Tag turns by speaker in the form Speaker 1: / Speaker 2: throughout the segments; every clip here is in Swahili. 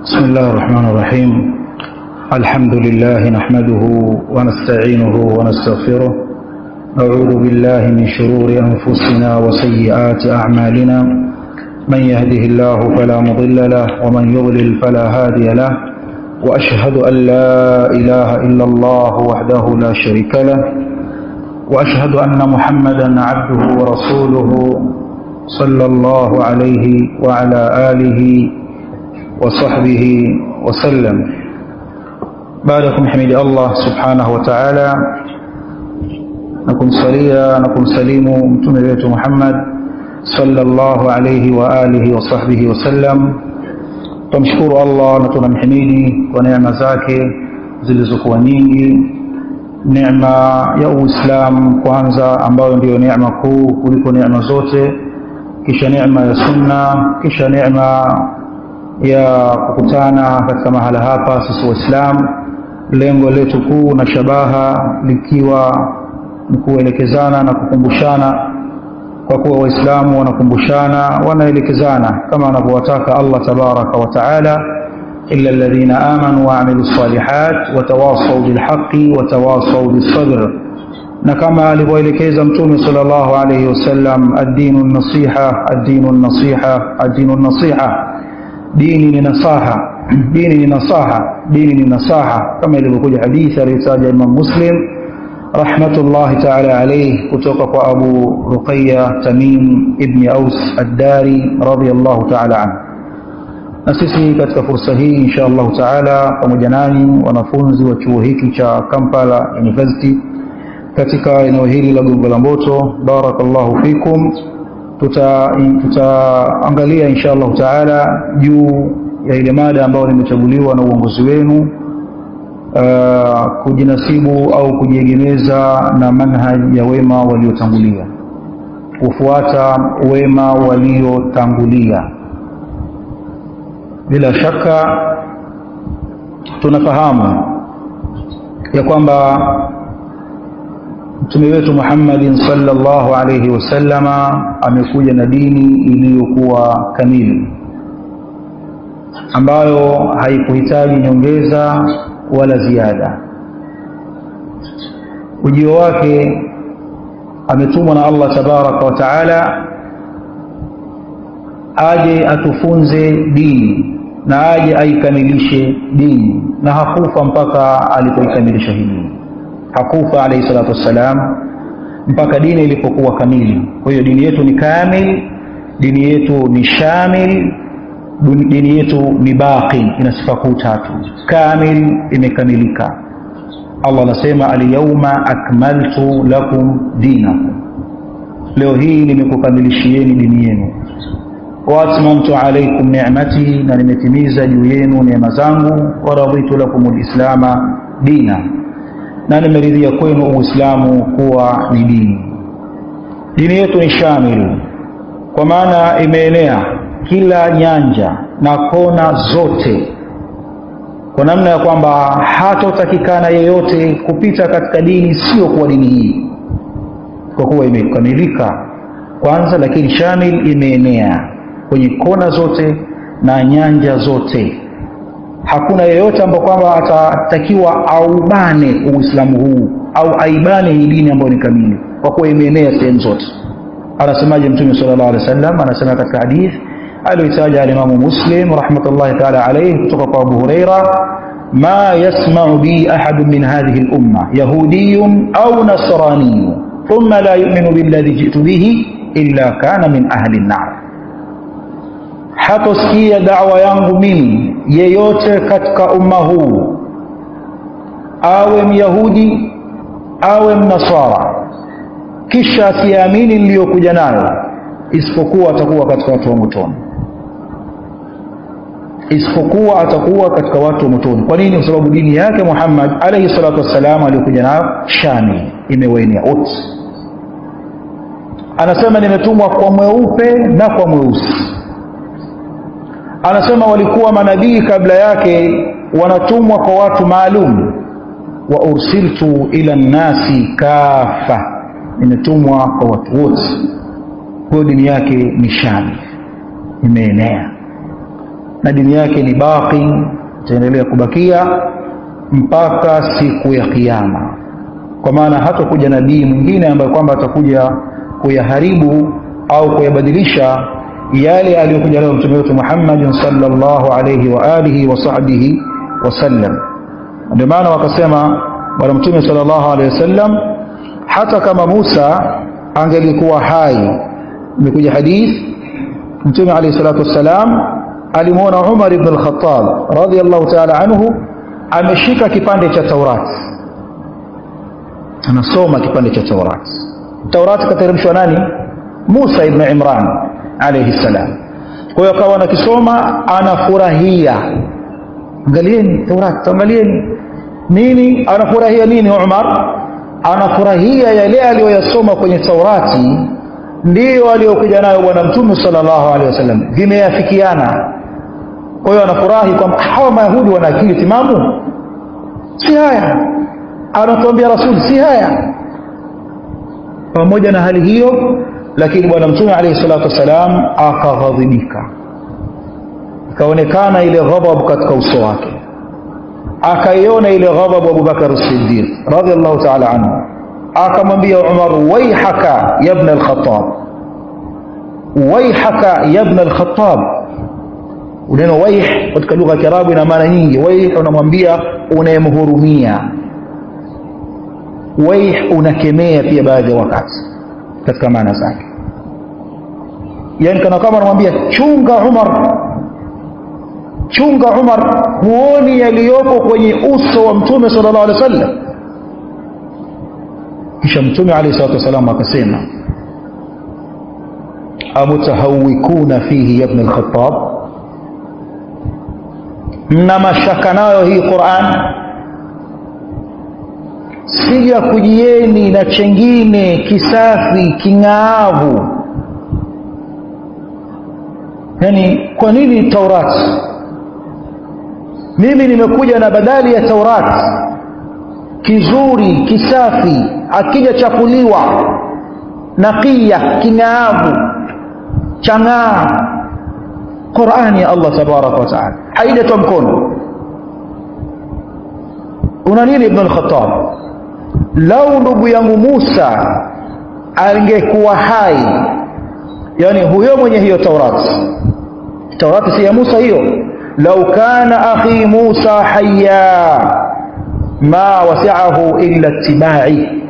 Speaker 1: بسم الله الرحمن الرحيم الحمد لله نحمده ونستعينه ونستغفره نعوذ بالله من شرور أنفسنا وسيئات أعمالنا من يهده الله فلا مضل له ومن يضلل فلا هادي له وأشهد أن لا إله إلا الله وحده لا شريك له وأشهد أن محمدا عبده ورسوله صلى الله عليه وعلى آله وصحبه وسلم بعدكم حمد الله سبحانه وتعالى نكم صليا نكم سليم متمه محمد صلى الله عليه وآله وصحبه وسلم tumshukuru Allah na tunamhimidi kwa neema zake zilizokuwa nyingi neema ya Uislamu kwanza ambayo ndiyo neema kuu kuliko neema zote kisha neema ya sunna kisha neema ya kukutana katika mahala hapa sisi waislamu lengo letu kuu na shabaha likiwa ni kuelekezana na kukumbushana kwa kuwa waislamu wanakumbushana wanaelekezana kama anavyowataka Allah tabaraka wa taala illa alladhina amanu wa amilu salihat watawasaw bilhaqi watawasaw bisabr na kama alivyoelekeza mtume sallallahu alayhi wasallam ad-dinu nasiha ad-dinu nasiha ad-dinu nasiha dini ni nasaha dini ni nasaha dini ni nasaha kama ilivyokuja hadithi aliyotaja Imam Muslim rahmatullahi ta'ala alayhi kutoka kwa Abu Ruqayya Tamim ibn Aus ad-Dari radiyallahu ta'ala anhu na sisi katika fursa hii insha Allah ta'ala pamoja nanyi wanafunzi wa chuo hiki cha Kampala University katika eneo hili la Gongo la Mboto barakallahu fikum tutaangalia tuta insha Allah taala juu ya ile mada ambayo nimechaguliwa na uongozi wenu uh, kujinasibu au kujiegemeza na manhaj ya wema waliotangulia kufuata wema waliotangulia bila shaka tunafahamu ya kwamba mtume wetu Muhammadin sallallahu alayhi wasallama amekuja na dini iliyokuwa kamili ambayo haikuhitaji nyongeza wala ziada ujio wake ametumwa na Allah tabaraka wa taala aje atufunze dini na aje aikamilishe dini na hakufa mpaka alipoikamilisha hii dini hakufa alayhi salatu wassalam mpaka dini ilipokuwa kamili kwa hiyo dini yetu ni kamil dini yetu ni shamil dini yetu ni baqi ina sifa kuu tatu kamil imekamilika Allah anasema alyawma akmaltu lakum dinakum leo hii nimekukamilishieni dini yenu wa atmamtu alaykum ni'mati na nimetimiza juu yenu neema zangu wa raditu lakum alislama dina na nimeridhia kwenu uislamu kuwa ni dini dini yetu ni shamil kwa maana imeenea kila nyanja na kona zote kwa namna ya kwamba hatotakikana yeyote kupita katika dini sio kuwa dini hii kwa kuwa imekamilika kwanza lakini shamil imeenea kwenye kona zote na nyanja zote hakuna yeyote ambaye kwamba atatakiwa aubane uislamu huu au aibane hii dini ambayo ni kamili kwa kuwa imeenea sehemu zote anasemaje mtume sallallahu alaihi wasallam anasema katika hadith aliyotaja alimamu muslim rahmatullahi taala alayhi kutoka kwa abu huraira ma yasma'u bi ahad min hadhihi al-umma yahudiyyun aw nasraniyyun thumma la yu'minu billadhi ji'tu bihi illa kana min ahli an-nar hatosikia da'wa yangu mimi yeyote katika umma huu awe myahudi awe mnasara kisha asiamini niliyokuja nayo isipokuwa atakuwa katika watu wa motoni isipokuwa atakuwa katika watu wa motoni kwa nini kwa sababu dini yake Muhammad alayhi salatu wassalam aliyokuja nayo shamil imewaenea wote anasema nimetumwa kwa mweupe na kwa mweusi anasema walikuwa manabii kabla yake wanatumwa kwa watu maalum wa ursiltu ila nnasi kafa nimetumwa kwa watu wote kwa dini yake ni shamil imeenea na dini yake ni baqi itaendelea kubakia mpaka siku ya kiyama kwa maana hatakuja nabii mwingine ambaye kwamba atakuja kuyaharibu au kuyabadilisha yale aliyokuja nayo mtume wetu Muhammad sallallahu alayhi wa alihi wa sahbihi wasallam ndio maana wakasema bwana mtume sallallahu alayhi wasallam hata kama Musa angelikuwa hai imekuja hadith mtume alayhi salatu wassalam alimuona Umar ibn al-Khattab radiyallahu ta'ala anhu ameshika kipande cha Taurat anasoma kipande cha Taurat Taurat kateremshwa nani Musa ibn Imran alayhi salam kwa hiyo akawa anakisoma anafurahia angalieni Taurat angalieni nini anafurahia nini Umar anafurahia yale aliyoyasoma kwenye Taurati ndiyo aliyokuja nayo bwana mtume sallallahu alaihi wasallam vimeyafikiana kwa hiyo anafurahi kwamba hawa mayahudi wana akili timamu si haya anatuambia rasuli si haya pamoja na hali hiyo lakini bwana mtume alayhi salatu wasalam akaghadhibika ikaonekana ile ghadhab katika uso wake akaiona ile ghadhab Abubakar as-Siddiq radiyallahu ta'ala anhu akamwambia Umar waihaka ya ibn al-Khattab waihaka ya ibn al-Khattab neno waih katika lugha ya Kiarabu ina maana nyingi waih unamwambia unayemhurumia waih unakemea pia baadhi ya wakati katika maana zake yani kana kama anamwambia chunga Umar chunga Umar huoni yaliyopo kwenye uso wa mtume sallallahu alaihi wasallam kisha mtume alayhi salatu wasallam akasema amutahawikuna fihi ya ibn al-Khattab mna mashaka nayo hii Qur'an sija kujieni na chengine kisafi king'aavu yani kwa nini Taurati mimi nimekuja na badali ya Taurati kizuri kisafi akija chakuliwa naqiya king'aavu chang'aa Qur'ani ya Allah tabaraka wa taala haijatoa mkono una nini ibn al-Khattab lau ndugu yangu Musa angekuwa hai yani huyo mwenye hiyo Taurati Taurati si ya Musa hiyo lau kana akhi Musa hayya ma wasi'ahu illa ittiba'i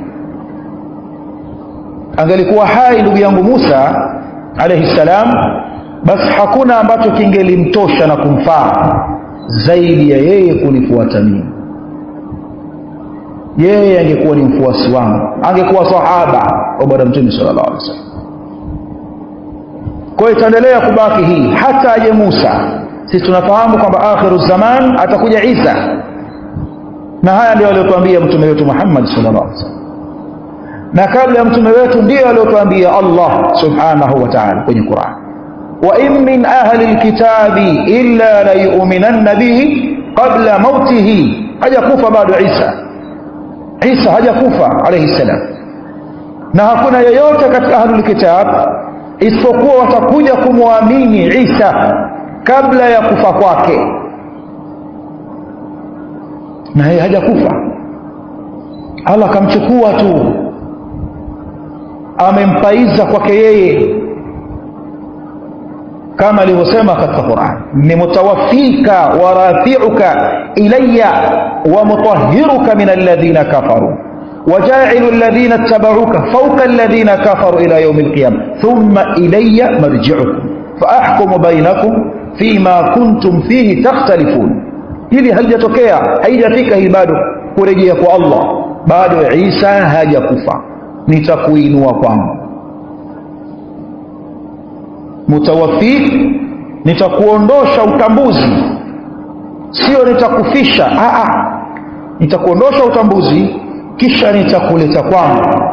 Speaker 1: angelikuwa hai ndugu yangu Musa alayhi salam basi hakuna ambacho kingelimtosha na kumfaa zaidi ya yeye kunifuata mimi yeye angekuwa ni mfuasi wangu angekuwa sahaba wa bwana mtume sallallahu alaihi wasallam kwa hiyo itaendelea kubaki hii hata aje Musa sisi tunafahamu kwamba akhiru zaman atakuja Isa na haya ndio aliyotuambia mtume wetu Muhammad sallallahu alaihi wasallam na kabla ya mtume wetu ndio aliyotuambia Allah subhanahu wa ta'ala kwenye Qur'an wa in min ahli alkitabi illa la yu'minanna bihi qabla mautihi hajakufa bado Isa Isa hajakufa alayhi salam na hakuna yeyote katika ahlul kitab isipokuwa watakuja kumwamini Isa kabla ya kufa kwake na yeye hajakufa Allah akamchukua tu amempaiza kwake yeye kama alivyosema katika Qur'an ni mutawaffika wa rafi'uka ilayya wa mutahhiruka min alladhina kafaru وجاعل الذين اتبعوك فوق الذين كفروا إلى يوم القيامة ثم إلي مرجعكم فأحكم بينكم فيما كنتم فيه تختلفون hili halijatokea haijafika hii bado kurejea kwa Allah bado Isa hajakufa nitakuinua kwangu mutawaffik nitakuondosha utambuzi sio nitakufisha a a nitakuondosha utambuzi kisha nitakuleta kwangu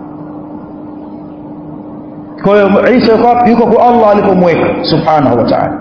Speaker 1: kwa hiyo Isa yuko kwa Allah alipomweka subhanahu wa ta'ala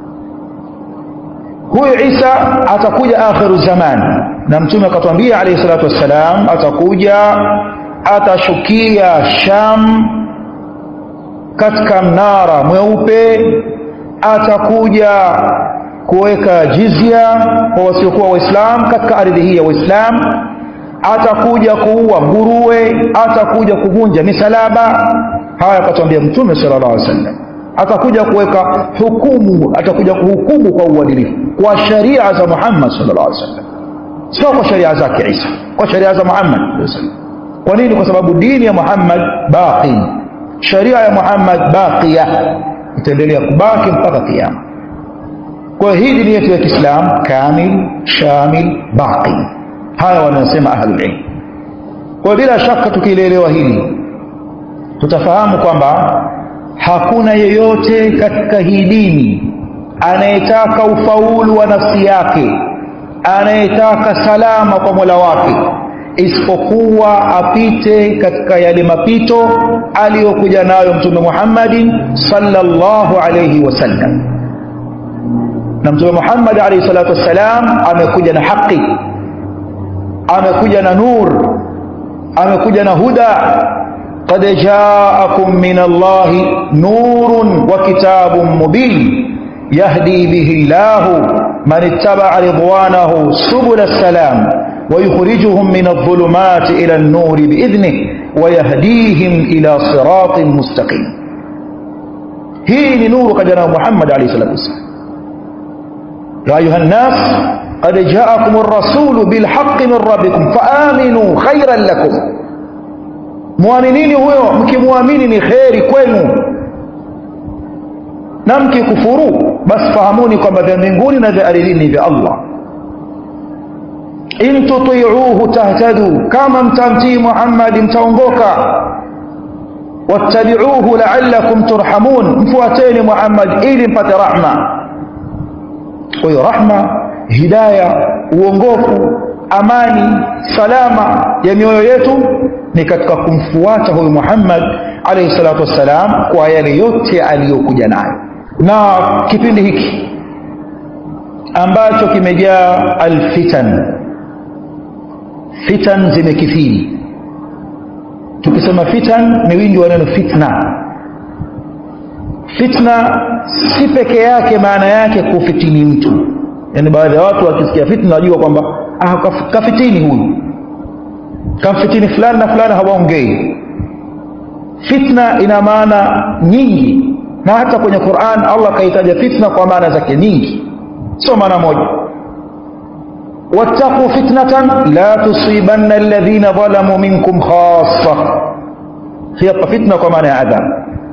Speaker 1: huyu Isa atakuja akhiru zaman na mtume akatwambia alayhi salatu wassalam atakuja atashukia Sham katika mnara mweupe atakuja kuweka jizya kwa wasiokuwa waislamu katika ardhi hii ya waislamu atakuja kuua nguruwe atakuja kuvunja misalaba haya akatwambia mtume sallallahu alaihi wasallam atakuja kuweka hukumu atakuja kuhukumu kwa uadilifu kwa sharia za Muhammad sallallahu alaihi wasallam sio kwa sharia zake Isa kwa sharia za Muhammad kwa nini kwa sababu dini ya Muhammad baqi sharia ya Muhammad baqiya itaendelea kubaki mpaka kiyama kwa hii dini yetu ya Kiislamu kamil shamil baqi haya wanasema ahlul ilm kwa bila shaka tukielewa hili tutafahamu kwamba hakuna yeyote katika hii dini anayetaka ufaulu wa nafsi yake anayetaka salama kwa Mola wake isipokuwa apite katika yale mapito aliyokuja nayo mtume Muhammadin sallallahu alayhi wasallam na mtume Muhammad alayhi salatu wassalam amekuja na haki amekuja na nur amekuja na huda قد جاءكم من الله نور وكتاب مبين يهدي به الله من اتبع رضوانه سبل السلام ويخرجهم من الظلمات إلى النور بإذنه ويهديهم إلى صراط مستقيم هي نور قد جاء محمد عليه الصلاة والسلام يا أيها الناس قد جاءكم الرسول بالحق من ربكم فآمنوا خيرا لكم mwaminini huyo mkimwamini ni kheri kwenu na mkikufuru basi fahamuni kwamba vya mbinguni na vya ardhini vya Allah in tutiuhu tahtadu kama mtamtii Muhammad mtaongoka wattabi'uhu la'allakum turhamun mfuateni Muhammad ili mpate rahma kwa hiyo rahma hidaya uongofu amani salama ya mioyo yetu ni katika kumfuata huyu Muhammad alayhi salatu wassalam kwa yale yote aliyokuja nayo na kipindi hiki ambacho kimejaa alfitan fitan zimekithiri tukisema fitan ni wingi wa neno fitna fitna si peke yake maana yake kufitini mtu yani baadhi ya watu wakisikia fitna wajua kwamba ah, kafitini huyu kamfitini fulani na fulani hawaongei fitna ina maana nyingi na hata kwenye Qur'an Allah kaitaja fitna kwa maana zake nyingi sio maana moja wattaqu fitnatan la tusibanna alladhina zalamu minkum khassa hapa fitna kwa maana ya adhabu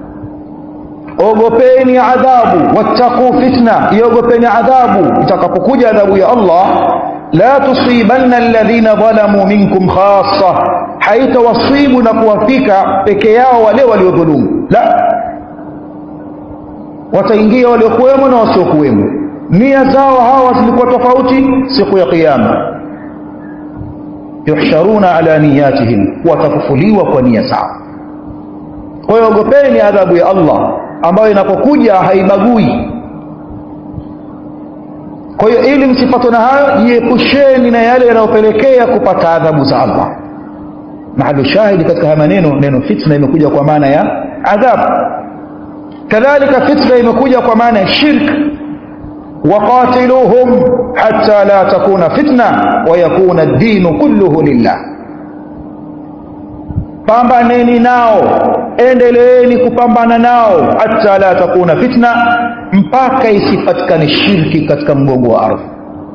Speaker 1: ogopeni adhabu wattaqu fitna iogopeni adhabu itakapokuja adhabu ya Allah la tusibanna alladhina zalamu minkum khassa haitawasibu na kuwafika peke yao wale waliodhulumu la wataingia waliokuwemo na wasiokuwemo nia zao hawa zilikuwa tofauti siku ya kiyama yuhsharuna ala niyatihim watafufuliwa kwa nia zao kwa hiyo ogopeni adhabu ya Allah ambayo inapokuja haibagui kwa hiyo ili msipatwe na hayo jiepusheni na yale yanayopelekea kupata adhabu za Allah mahalu shahidi katika haya maneno neno fitna imekuja kwa maana ya adhabu kadhalika fitna imekuja kwa maana ya shirk waqatiluhum hatta la takuna fitna wa yakuna ad-din kulluhu lillah pambaneni nao endeleeni kupambana nao hata la takuna fitna mpaka isipatikane shirki katika mgongo wa ardhi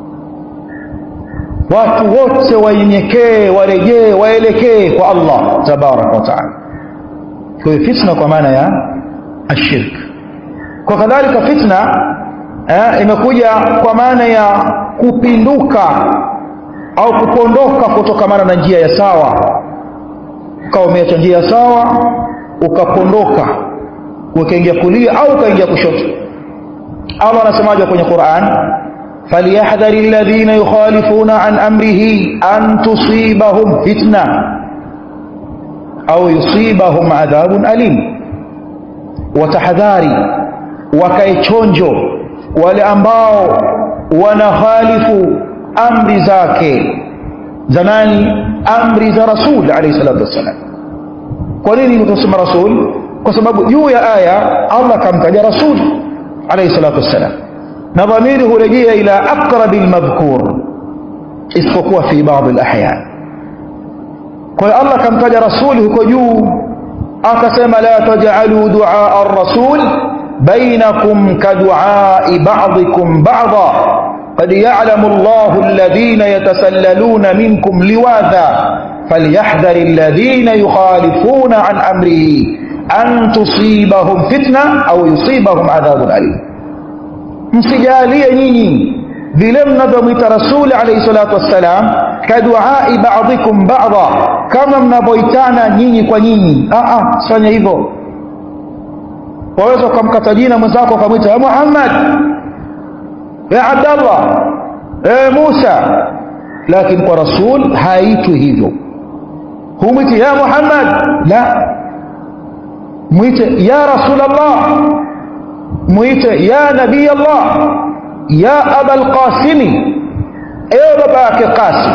Speaker 1: watu wote wainyenyekee warejee waelekee kwa Allah tabaraka wa taala kwa hiyo fitna kwa maana ya ashirk kwa kadhalika fitna eh, imekuja kwa maana ya kupinduka au kupondoka kutokamana na njia ya sawa ukawa umeacha njia sawa ukapondoka ukaingia kulia au ukaingia kushoto Allah anasemaje kwenye Qur'an falyahdhari alladhina yukhalifuna an amrihi an tusibahum fitna au yusibahum adhabun alim watahadhari wakae chonjo wale ambao wanahalifu amri zake za nani amri za rasul alayhi salatu wassalam kwa nini tunasema rasul kwa sababu juu ya aya Allah kamtaja rasul alayhi salatu wassalam na dhamiri hurejea ila aqrabi almadhkur isipokuwa fi baadhi alahyan kwa hiyo Allah kamtaja rasuli huko juu akasema la taj'alu du'a ar-rasul bainakum kadu'a'i ba'dikum ba'dha قد يعلم الله الذين يتسللون منكم لواذا فليحذر الذين يخالفون عن أمره أن تصيبهم فتنة أو يصيبهم عذاب أليم msijalie nyinyi vile mnavyomwita rasuli alayhi salatu wassalam kaduai ba'dikum ba'dha kama mnavyoitana nyinyi kwa nyinyi a a sifanye hivyo waweza ukamkata jina mwenzako ukamwita ya Muhammad ya Abdallah ya Musa lakini kwa rasul haitwi hivyo humwiti ya Muhammad la mwite ya Rasulullah mwite ya Nabii Allah ya Abul Qasimi ewe baba yake Qasim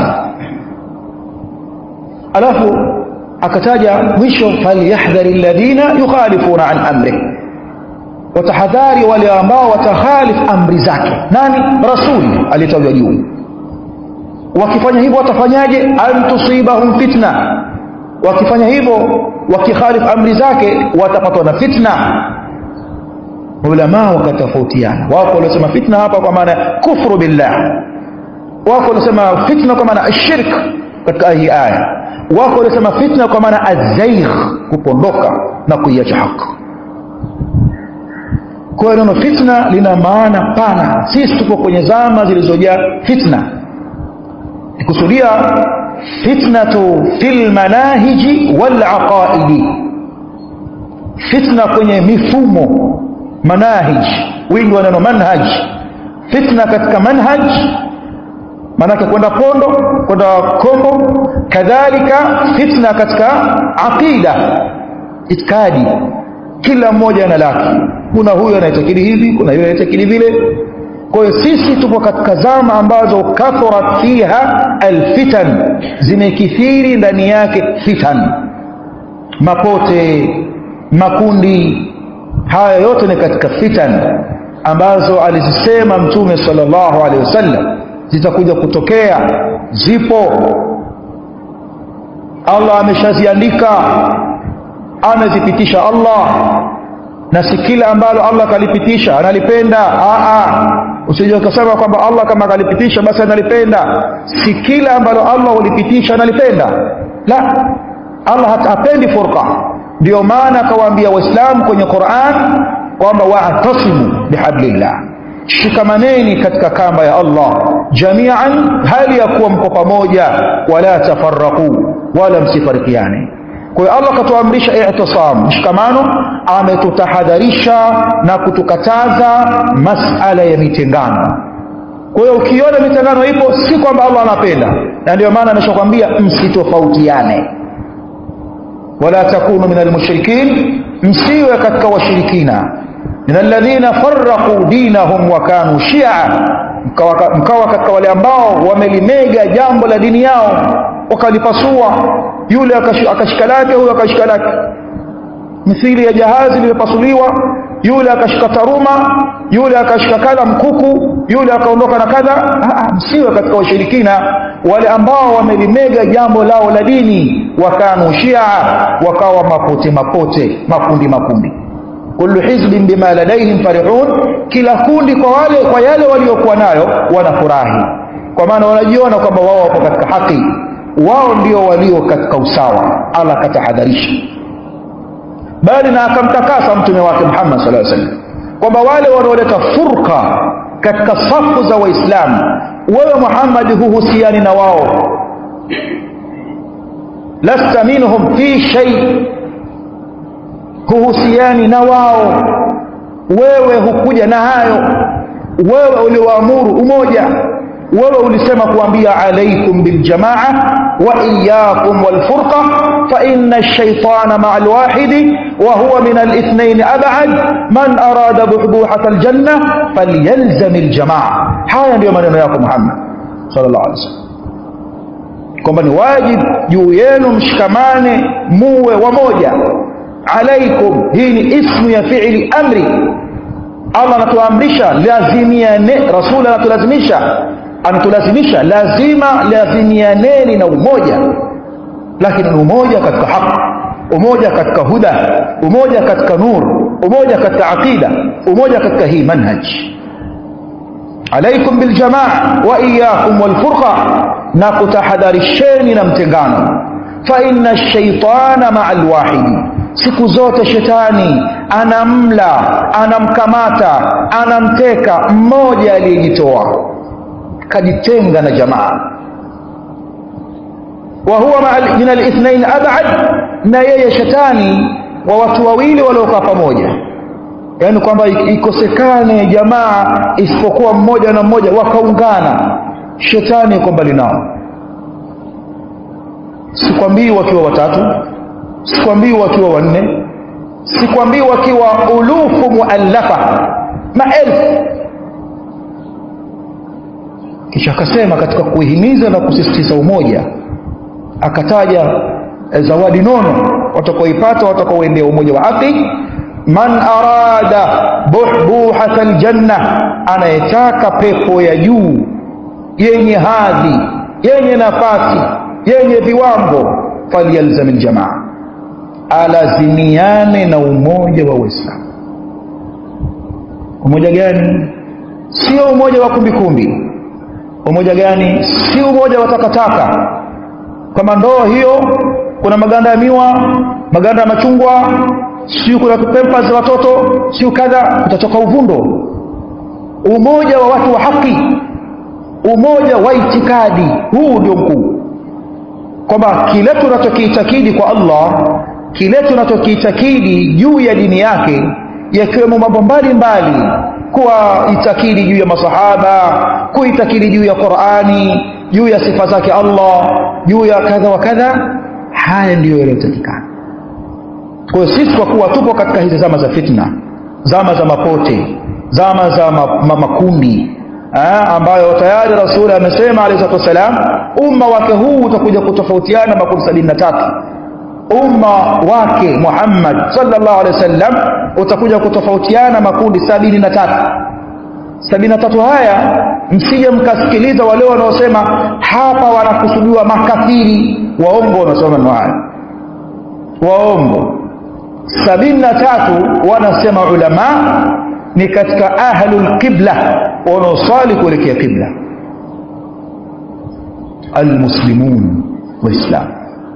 Speaker 1: alafu akataja mwisho falyahdhari alladhina yukhalifuna an amrihi watahadhari wale ambao watakhalif amri zake nani rasuli alitajwa juu wakifanya hivyo watafanyaje an tusibahum fitna wakifanya hivyo wakikhalif amri zake watapatwa na fitna ulama wakatofautiana wako waliosema fitna hapa kwa maana kufru billah wako waliosema fitna kwa maana ashirk katika hii aya wako waliosema fitna kwa maana azaigh kupondoka na kuiacha haki kwa hiyo neno fitna lina maana pana sisi tuko kwenye zama zilizojaa fitna nikusudia fitnatu fil manahiji wal aqaidi fitna kwenye mifumo manahij wingi wa neno manhaj fitna katika manhaj maanake kwenda pondo kwenda kombo kadhalika fitna katika aqida itikadi kila mmoja ana lake kuna huyo anaitakidi hivi kuna yule anaitakidi vile kwa hiyo sisi tupo katika zama ambazo kathurat fiha alfitan zimekithiri ndani yake fitan mapote makundi haya yote ni katika fitan ambazo alizisema mtume sallallahu alaihi wasallam zitakuja kutokea zipo Allah ameshaziandika amezipitisha Allah na si kila ambalo Allah kalipitisha analipenda usije ukasema kwamba Allah kama kalipitisha basi analipenda si kila ambalo Allah ulipitisha analipenda la Allah hapendi furqa ndio maana akawaambia waislamu kwenye Qur'an kwamba wa'tasimu bihablillah shikamaneni katika kamba ya Allah jami'an hali ya kuwa mko pamoja wala tafarraqu wala msifarikiane kwa hiyo Allah akatuamrisha i'tisam mshikamano ametutahadharisha na kutukataza masala ya mitengano kwa hiyo ukiona mitengano ipo si kwamba Allah anapenda na ndio maana ameshakwambia msitofautiane wala takunu min almushrikin msiwe katika washirikina min alladhina farraqu dinahum wa kanu shi'a mkawa, mkawa katika wale ambao wamelimega jambo la dini yao wakalipasua yule akashika lake huyo akashika lake mithili ya jahazi limepasuliwa yule akashika taruma yule akashika kadha mkuku yule akaondoka na kadha msiwe katika washirikina wale ambao wamelimega jambo lao la dini wakanu shia wakawa mapote mapote makundi makundi kullu hizbin bima ladaihim farihun kila kundi kwa wale kwa yale waliokuwa nayo wanafurahi kwa maana wanajiona kwamba wao wapo katika haki wao ndio walio katika usawa Allah akatahadharisha bali na akamtakasa mtume wake Muhammad sallallahu alaihi wasallam kwamba wale wanaoleta furqa katika safu za waislamu wewe Muhammad huhusiani na wao lasta minhum fi shay huhusiani na wao wewe hukuja na hayo wewe uliwaamuru umoja wewe ulisema kuambia alaikum biljamaa wa iyyakum walfurqa fa inna ash-shaytana ma'a al-wahidi wa huwa min al-ithnayn ab'ad man arada buhbuhat al-janna falyalzam al-jamaa haya ndiyo maneno yako Muhammad sallallahu alaihi wasallam kwamba ni wajibu juu yenu mshikamane muwe wamoja alaikum hii ni ismu ya fi'li amri Allah anatuamrisha lazimiane rasul anatulazimisha anatulazimisha lazima lazimianeni na umoja lakini ni umoja katika haki umoja katika huda umoja katika nur umoja katika aqida umoja katika hii manhaj alaikum biljamaa wa iyakum walfurqa na kutahadharisheni na mtengano fa inna shaitana maa alwahidi siku zote shetani anamla anamkamata anamteka mmoja aliyejitoa kajitenga na jamaa wa huwa min alithnain abad na yeye shetani wa watu wawili waliokaa pamoja yaani kwamba ikosekane jamaa isipokuwa mmoja na mmoja wakaungana shetani yuko mbali nao sikwambii wakiwa watatu sikwambii wakiwa wanne sikwambii wakiwa ulufu muallafa maelfu kisha akasema katika kuihimiza na kusisitiza umoja akataja zawadi nono watakaoipata watakaoendea umoja wa haki man arada buhbuhata aljanna anayetaka pepo ya juu yenye hadhi yenye nafasi yenye viwango falyalzam aljamaa alazimiane na umoja wa uislamu umoja gani sio umoja wa kumbikumbi umoja gani si umoja wa takataka kama ndoo hiyo kuna maganda ya miwa maganda ya machungwa siu kuna pempa za watoto siu kadha utatoka uvundo umoja wa watu wa haki umoja wa itikadi huu ndio mkuu kwamba kile tunachokiitakidi kwa allah kile tunachokiitakidi juu ya dini yake yakiwemo mambo mbalimbali kuwa itakidi juu ya masahaba kuitakidi juu ya qurani juu ya sifa zake allah juu ya kadha wa kadha haya ndiyo yanayotakikana kwa hiyo sisi kwa kuwa tupo katika hizi zama za fitna zama za mapote zama za ma, ma, makundi ha, ambayo tayari rasuli amesema alehi salatu wassalam umma wake huu utakuja kutofautiana makundi sabini na tatu umma wake muhammad salllah alehi wasallam utakuja kutofautiana makundi sabini na tatu sabini na tatu haya msije mkasikiliza wale wanaosema hapa wanakusudiwa makafiri waongo wanaosema maneno haya waongo sabini na tatu wanasema ulama ni katika ahlu lqibla wanaosali kuelekea qibla almuslimun waislamu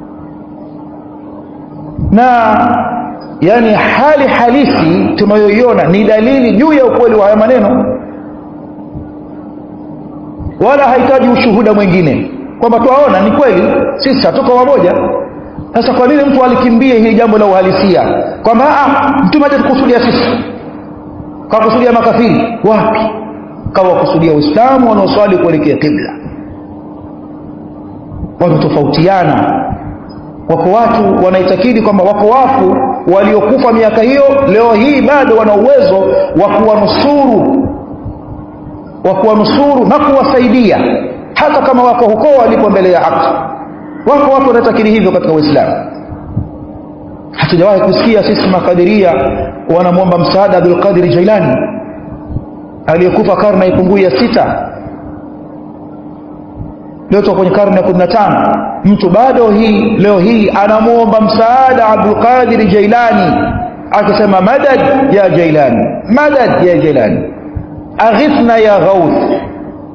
Speaker 1: na yani hali halisi tunayoiona ni dalili juu ya ukweli wa haya maneno wala hahitaji ushuhuda mwingine kwamba twaona ni kweli sisi hatuko pamoja sasa kwa nini mtu alikimbie hili jambo la uhalisia kwamba mtume aje tukusudia sisi kakusudia makafiri wapi kawakusudia uislamu wanaoswali kuelekea kibla wanatofautiana wako watu wanaitakidi kwamba wako wafu waliokufa miaka hiyo leo hii bado wana uwezo wa kuwanusuru wa kuwanusuru na kuwasaidia hata kama wako huko walipo mbele ya haki wako watu wanatakiri hivyo katika uislamu hatujawahi kusikia sisi makadiria wanamwomba msaada abdulqadiri jailani aliyekufa karne ipungui ya sita leo tuko kwenye karne ya kumi na tano mtu bado hii leo hii anamwomba msaada abdulqadiri jailani akisema madad ya jailani madad ya jailani aghithna ya ghauth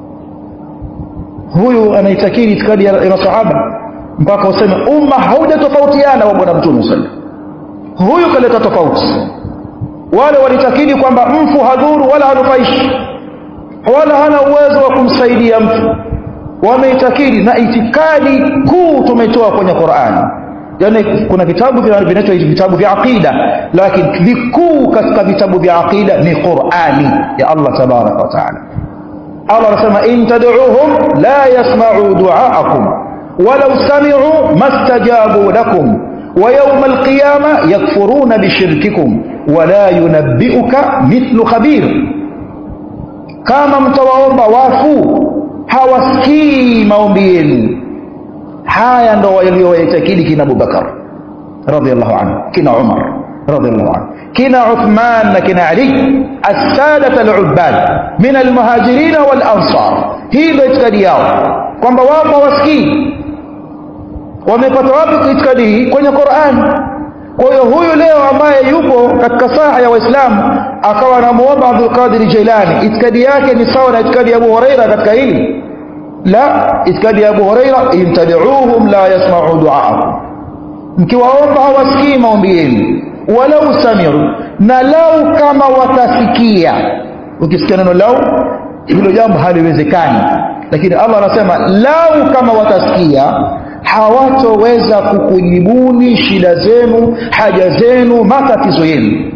Speaker 1: huyu anaitakidi itikadi ya masahaba mpaka useme umma haujatofautiana wa bwana mtume sallam huyu kaleta tofauti wale walitakidi kwamba mfu hadhuru wala hanufaishi wala hana uwezo wa kumsaidia mtu wameitakidi na itikadi kuu tumetoa kwenye qurani yani kuna vitabu vinaitwa vitabu vya aqida lakini vikuu katika vitabu vya aqida ni qurani ya allah tabaraka wa taala allah anasema in tad'uuhum la yasma'u du'aakum walau sami'u mastajabu lakum wa yawma alqiyama yakfuruna bishirkikum wala yunabbi'uka mithlu khabir kama mtawaomba wafu hawasikii maombi yenu haya ndo walioyaitakidi kina abubakar radiallahu anhu kina umar radiallahu anhu kina Uthman na kina Ali as-sadat al-ubbad min al-muhajirin wal ansar hii ndio itikadi yao kwamba wao hawasikii wamepata wapi itikadi hii kwenye Qur'an kwa hiyo huyu leo ambaye yupo katika saha ya waislamu akawa anamuomba Abdul Qadir Jailani itikadi yake ni sawa na itikadi ya Abu Huraira katika hili la itikadi ya Abu Huraira intabi'uhum la yasma'u du'aakum mkiwaomba hawasikii maombi yenu walau samiru na lau kama watasikia ukisikia neno lau hilo jambo haliwezekani lakini Allah anasema lau kama watasikia hawatoweza kukujibuni shida zenu haja zenu matatizo yenu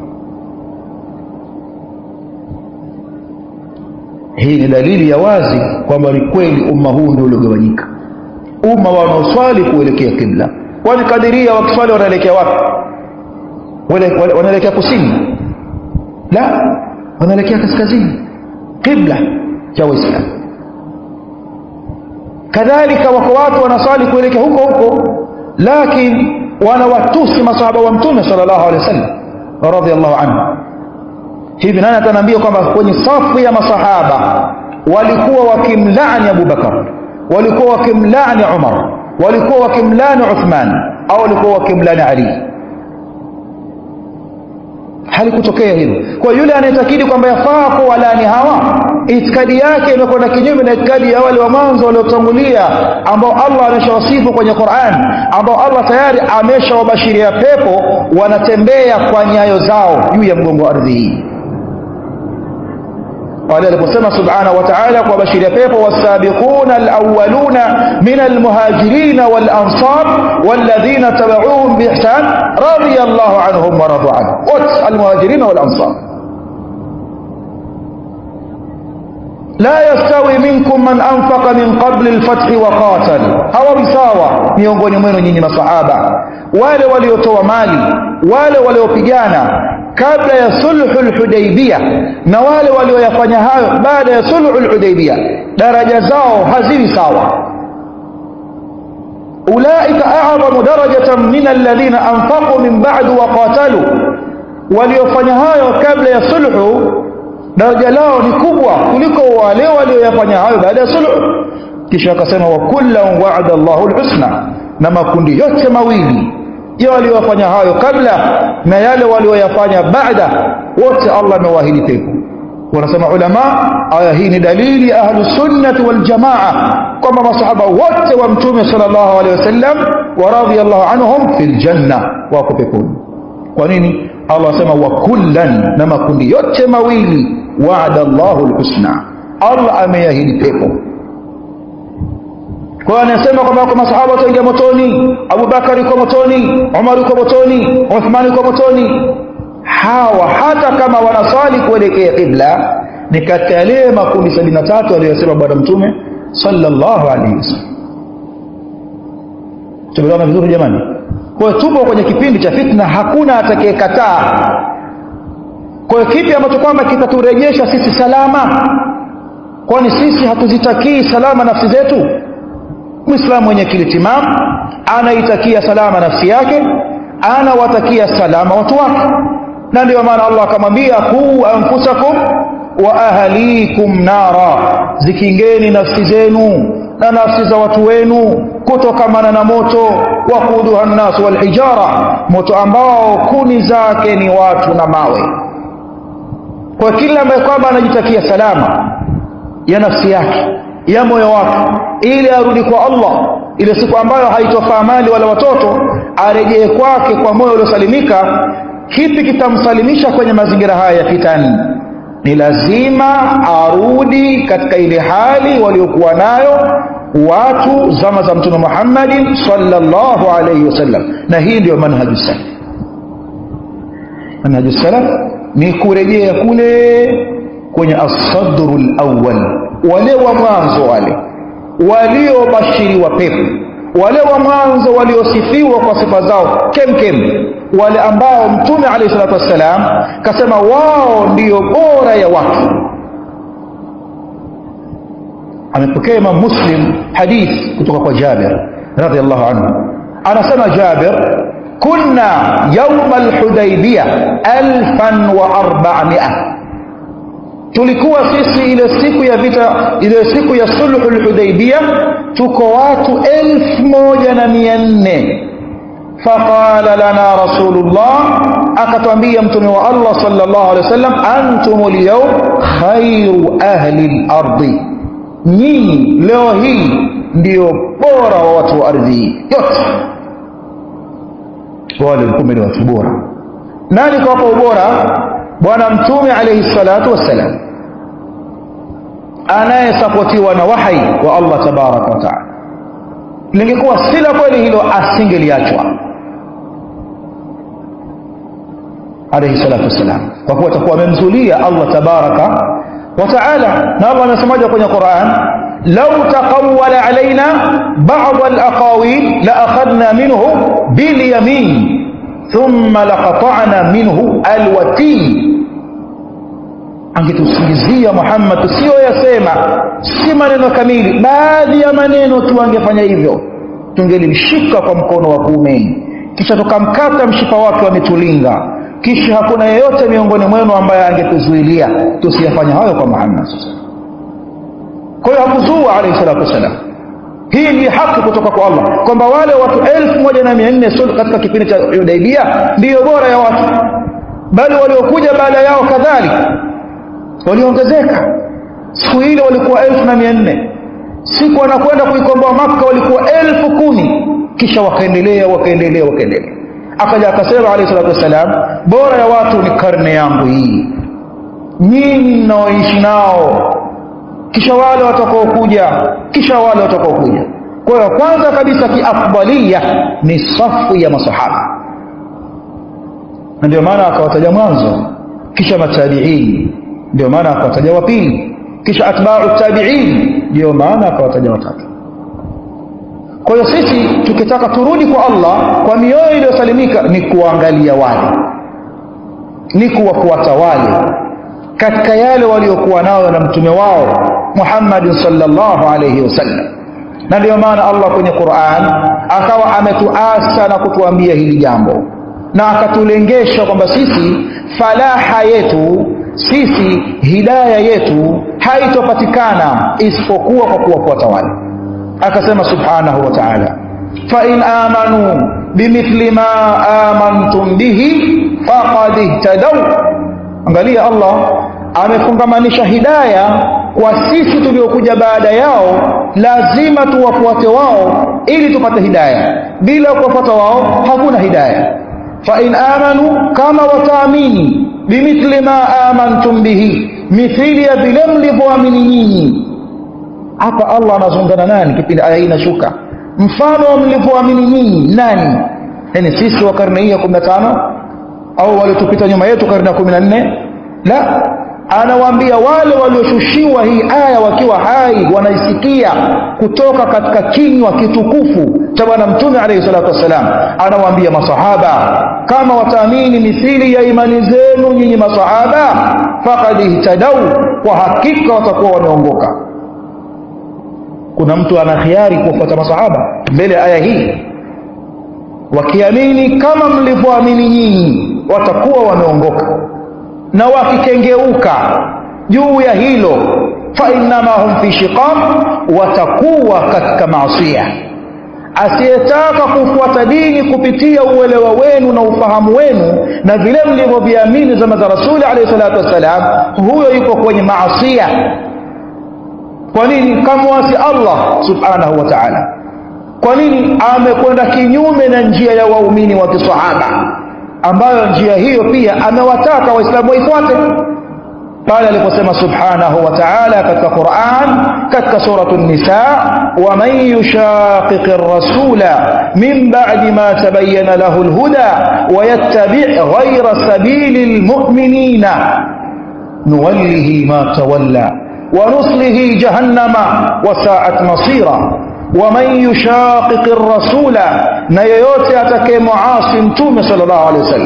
Speaker 1: hii ni dalili ya wazi kwamba ni kweli umma huu ndio uliogawanyika umma wanaoswali kuelekea kibla kwani kadiria wakiswali wanaelekea wapi wanaelekea kusini la wanaelekea kaskazini kibla cha waislamu kadhalika wako watu wanaswali kuelekea huko huko lakini wanawatusi masahaba wa mtume sallallahu alaihi wasallam radhiallahu anhu hivi nani ataniambia kwamba kwenye safu ya masahaba walikuwa wakimlaani Abu Bakar walikuwa wakimlaani Umar walikuwa wakimlaani Uthman au walikuwa wakimlaani Ali halikutokea hilo kwa yule anayetakidi kwamba yafaa kuwalani hawa itikadi yake imekwenda kinyume na itikadi ya wale wa mwanzo waliotangulia ambao Allah ameshawasifu kwenye Qur'an ambao Allah tayari ameshawabashiria pepo wanatembea kwa nyayo zao juu ya mgongo wa ardhi hii pale aliposema subhanahu wa ta'ala kwa bashiria pepo wasabiquna alawwaluna min almuhajirin wal ansar walladhina tabauhum biihsan radiyallahu anhum wa radu anhu wat almuhajirin wal ansar لا يستوي منكم من أنفق من قبل الفتح وقاتل هو بساوى miongoni mwenu nyinyi masahaba wale waliotoa mali wale waliopigana kabla ya sulhul hudaybiyah na wale walioyafanya hayo baada ya sulhul hudaybiyah daraja zao haziwi sawa ulaika a'zamu darajatan min alladhina anfaqu min ba'du wa qatalu waliofanya hayo kabla ya sulhu daraja lao ni kubwa kuliko wale walioyafanya hayo baada ya sulhu kisha akasema wa kullan wa'ada Allahu al-husna na makundi yote mawili ya waliofanya hayo kabla na yale walioyafanya baada wote Allah amewaahidi pepo wanasema ulama aya hii ni dalili ya ahlus sunnah wal jamaa kwamba masahaba wote wa mtume sallallahu alaihi wasallam wa radiyallahu anhum fil janna wako peponi kwa nini Allah anasema wa kullan na makundi yote mawili wa'ada Allahu al-husna Allah ameahidi pepo kwa anasema kwamba kwa masahaba wataingia motoni Abu Bakar yuko motoni Umar yuko motoni Uthman yuko motoni hawa hata kama wanaswali kuelekea qibla ni katika yale makundi 73 aliyosema bwana mtume sallallahu alaihi wasallam tumeona vizuri jamani kwa hiyo tupo kwenye kipindi cha fitna hakuna atakayekataa kwa hiyo kipi ambacho kwamba kitaturejesha sisi salama kwani sisi hatuzitakii salama nafsi zetu muislamu mwenye akili timamu anaitakia salama nafsi yake anawatakia salama watu wake na ndio maana Allah akamwambia qu anfusakum wa ahlikum nara zikingeni nafsi zenu na nafsi za watu wenu kutokamana na moto wa kuduha nnas wal hijara moto ambao kuni zake ni watu na mawe kwa kila ambaye kwamba anajitakia salama ya nafsi yake ya moyo wake ili arudi kwa Allah ile siku ambayo haitofaa mali wala watoto arejee kwake kwa moyo uliosalimika kipi kitamsalimisha kwenye mazingira haya ya fitani ni lazima arudi katika ile hali waliokuwa nayo watu zama za mtume Muhammadin sallallahu alayhi wasallam na hii ndio manhaju salaf manhaju salaf ni kurejea kule kwenye as-sadru al-awwal wale wa mwanzo wale waliobashiriwa pepo wale wa mwanzo waliosifiwa kwa sifa zao kemkem wale ambao mtume alayhi salatu wassalam kasema wao ndiyo bora ya watu amepokea Imam Muslim hadith kutoka kwa Jabir radhiallahu anhu anasema Jabir kunna yauma alhudaibia alfan wa arbamia tulikuwa sisi ile siku ya vita ile siku ya sulhu lhudaibia tuko watu elfu moja na mia nne faqala lana rasulullah akatwambia mtume wa allah sallallahu alaihi wasallam antum lyaum khairu ahli lardi nyinyi leo hii ndio bora wa watu wa ardhi hii yote wale kumbe ni watu bora nani kawapa ubora bwana mtume alaihi salatu wassalam anayesapotiwa na wahai wa allah tabaraka wa taala lingekuwa si la kweli hilo asingeliachwa alaihi salatu wassalam kwa kuwa atakuwa amemzulia allah tabaraka wa taala na allah anasemaja kwenye quran lau taqawala alaina bada alaqawil laakhadna minhu bilyamin thumma laqatana minhu alwatin angetusingizia muhammad tusiyoyasema si maneno kamili baadhi ya maneno tu angefanya hivyo tungelimshika kwa mkono wa kuumeni kisha tukamkata mshipa wake wa mitulinga kisha hakuna yeyote miongoni mwenu ambaye angetuzuilia tusiyafanya hayo kwa muhammad kwa hiyo hakuzua alaihi salatu wassalam hii ni haki kutoka kwa allah kwamba wale watu elfu moja na mia nne katika kipindi cha hudaibia ndiyo bora ya watu bali waliokuja baada yao kadhalika waliongezeka siku ile walikuwa elfu na mia nne siku wanakwenda kuikomboa makka walikuwa elfu kumi kisha wakaendelea wakaendelea wakaendelea akaja akasema alayhi salatu wassalam bora ya watu ni karne yangu hii nyinyi mnaoishi nao kisha wale watakaokuja kisha wale watakaokuja kwa hiyo kwanza kabisa kiafdalia ni safu ya masahaba na ndio maana akawataja mwanzo kisha matabiini ndio maana akawataja wa pili kisha atba'u tabi'in ndio maana akawataja watatu kwa hiyo sisi tukitaka turudi kwa Allah kwa mioyo iliyosalimika ni kuangalia wale ni kuwafuata wale katika yale waliokuwa nayo na mtume wao Muhammad sallallahu alayhi wasallam na ndio maana Allah kwenye Qur'an akawa ametuasa na kutuambia hili jambo na akatulengesha kwamba sisi falaha yetu sisi hidaya yetu haitopatikana isipokuwa kwa kuwafuata wale akasema subhanahu wa ta'ala fa in amanu bimithli ma amantum bihi faqad ihtadaw angalia Allah amefungamanisha hidaya kwa sisi tuliokuja baada yao lazima tuwafuate wao ili tupate hidaya bila kuwafuata wao hakuna hidaya fa in amanu kama wataamini bimithli ma amantum bihi mithili ya vile mlivyoamini nyinyi hapa Allah anazungana nani kipindi aya hii inashuka mfano wa mlivyoamini nyinyi nani yani sisi wa karne hii ya 15 au waliotupita nyuma yetu karne ya 14 la anawaambia wale walioshushiwa hii aya wakiwa hai wanaisikia kutoka katika kinywa kitukufu cha bwana mtume alayhi salatu wassalam anawaambia masahaba kama wataamini mithili ya imani zenu nyinyi masahaba faqad ihtadau kwa hakika watakuwa wameongoka kuna mtu ana khiari kufuata masahaba mbele ya aya hii wakiamini kama mlivyoamini nyinyi watakuwa wameongoka na wakikengeuka juu ya hilo fa innama hum fi shiqaq watakuwa katika maasiya asiyetaka kufuata dini kupitia uelewa wenu na ufahamu wenu na vile mlivyoviamini zama za rasuli alayhi salatu wassalam huyo yuko kwenye maasiya kwa nini kamwasi Allah subhanahu wa ta'ala kwa nini amekwenda kinyume na njia ya waumini wa kisahaba ambayo njia hiyo pia amewataka waislamu waifuate pale aliposema subhanahu wa ta'ala katika Qur'an katika suratu nisa wa man yushaqiq ar-rasula min ba'di ma tabayyana lahu al-huda wa yattabi' ghayra sabili al-mu'minina nuwallihi ma tawalla wa nuslihi jahannama wa sa'at masira ومن يشاقق الرسول na yoyote atakayemuasi mtume sallallahu alaihi wasallam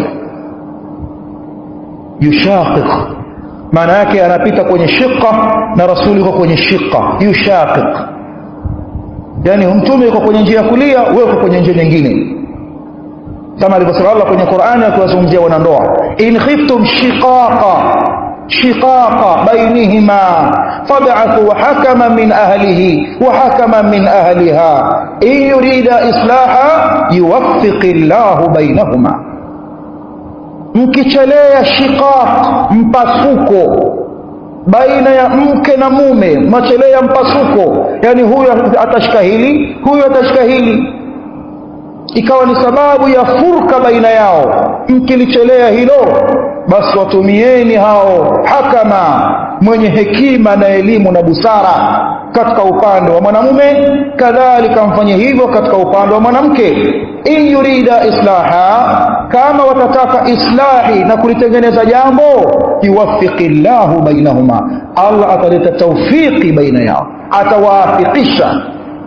Speaker 1: yushaqiq maana yake anapita kwenye shiqa na rasuli yuko kwenye shiqa yushaqiq yani mtume yuko kwenye njia ya kulia wewe uko kwenye njia nyingine kama alivyosema Allah kwenye Qur'ani akiwazungumzia wanandoa in khiftum shiqaqa shiqaqa bainihima fab'athu hakaman min ahlihi wa hakaman min ahliha in yurida islaha yuwaffiqillahu bainahuma mkichelea shiqaq mpasuko baina ya mke na mume machelea mpasuko yani huyu atashika hili huyu atashika hili ikawa ni sababu ya furka baina yao mkilichelea hilo basi watumieni hao hakama mwenye hekima na elimu na busara katika upande wa mwanamume kadhalika mfanye hivyo katika upande wa mwanamke in yurida islaha kama watataka islahi na kulitengeneza jambo yuwaffiqi llahu bainahuma allah ataleta taufiki baina yao atawaafikisha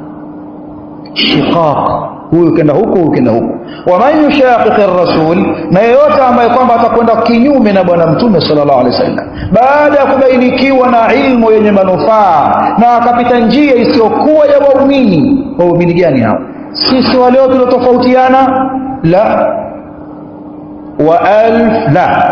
Speaker 1: shiqaq huyu kenda huku huyu kenda huku waman yushaqiqi rasul na yeyote ambaye kwamba atakwenda kinyume na bwana mtume sallallahu alaihi wasallam baada ya kubainikiwa na ilmu yenye manufaa na akapita njia isiyokuwa ya waumini waumini gani hao sisi waleo tuliotofautiana la wa alf la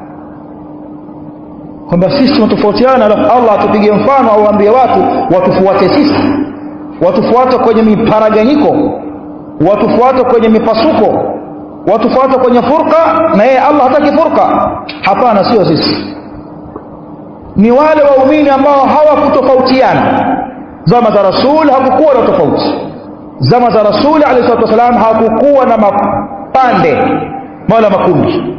Speaker 1: kwamba sisi tunatofautiana alafu Allah atupige mfano au waambie watu watufuate sisi watufuate kwenye miparaganyiko watufuate kwenye mipasuko watufuate kwenye furqa na yeye Allah hataki furqa hapana sio sisi ni wale waumini ambao hawakutofautiana zama za rasul hakukuwa na tofauti zama za rasul alayhi salatu wasalam hakukuwa na mapande wala makundi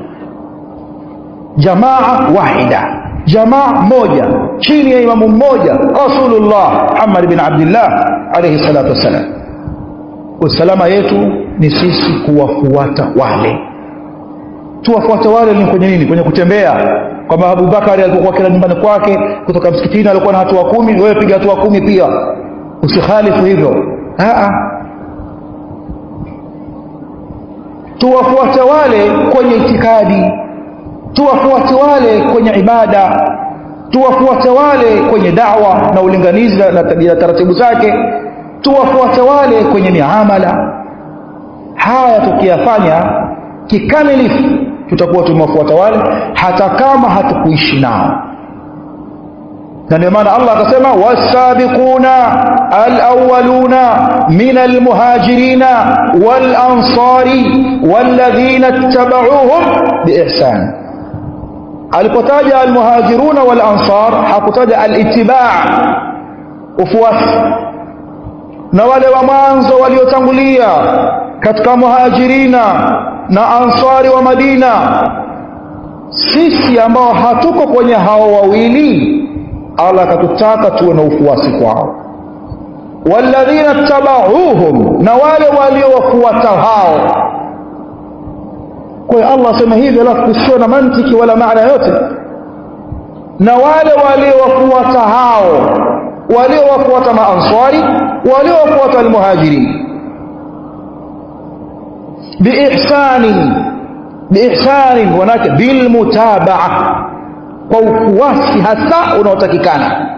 Speaker 1: jamaa wahida jamaa moja chini ya imamu mmoja rasulullah Muhammad bin Abdullah alayhi salatu wasalam usalama yetu ni sisi kuwafuata wale tuwafuate wale ni kwenye nini kwenye kutembea kwamba Abubakari alipokuwa kila nyumbani kwake kutoka msikitini alikuwa na hatua kumi wewe piga hatua kumi pia usikhalifu hivyo a tuwafuate wale kwenye itikadi tuwafuate wale kwenye ibada tuwafuate wale kwenye da'wa na ulinganizi na tabia taratibu zake tuwafuate wale kwenye miamala haya tukiyafanya kikamilifu tutakuwa tumewafuata wale hata kama hatukuishi nao na ndio maana Allah akasema wasabiquna alawwaluna min almuhajirina walansari walladhina ittaba'uuhum biihsan alipotaja almuhajiruna walansar hakutaja alittiba' ufuasi na wale wa mwanzo waliotangulia katika muhajirina na ansari wa Madina sisi ambao hatuko kwenye hao wawili Allah akatutaka tuwe na ufuasi kwao walladhina tabauhum na wale waliowafuata hao kwa hiyo Allah asema hivi alafu kusio na mantiki wala maana yote na wale waliowafuata hao waliowafuata maansari waliowafuata almuhajirin biihsani biihsani wanake bilmutabaa kwa ufuasi hasa unaotakikana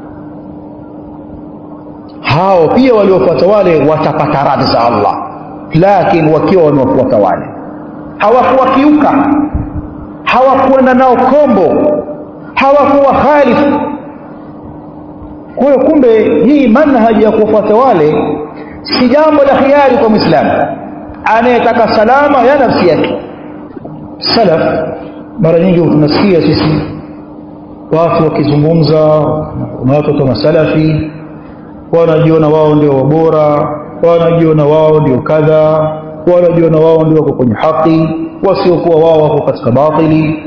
Speaker 1: hao pia waliofuata wale watapata radhi za Allah lakini wakiwa wamewafuata wale hawakuwakiuka hawakuenda nao kombo hawakuwa khalifu kwa hiyo kumbe hii manhaji ya kuwafuata wale si jambo la khiari kwa mwislamu anayetaka salama ya nafsi yake salaf mara nyingi tunasikia sisi watu wakizungumza na watu kama salafi wanajiona wao ndio wabora wanajiona wao ndio kadha wanajiona wao ndio wako kwenye haki wasiokuwa wao wako katika batili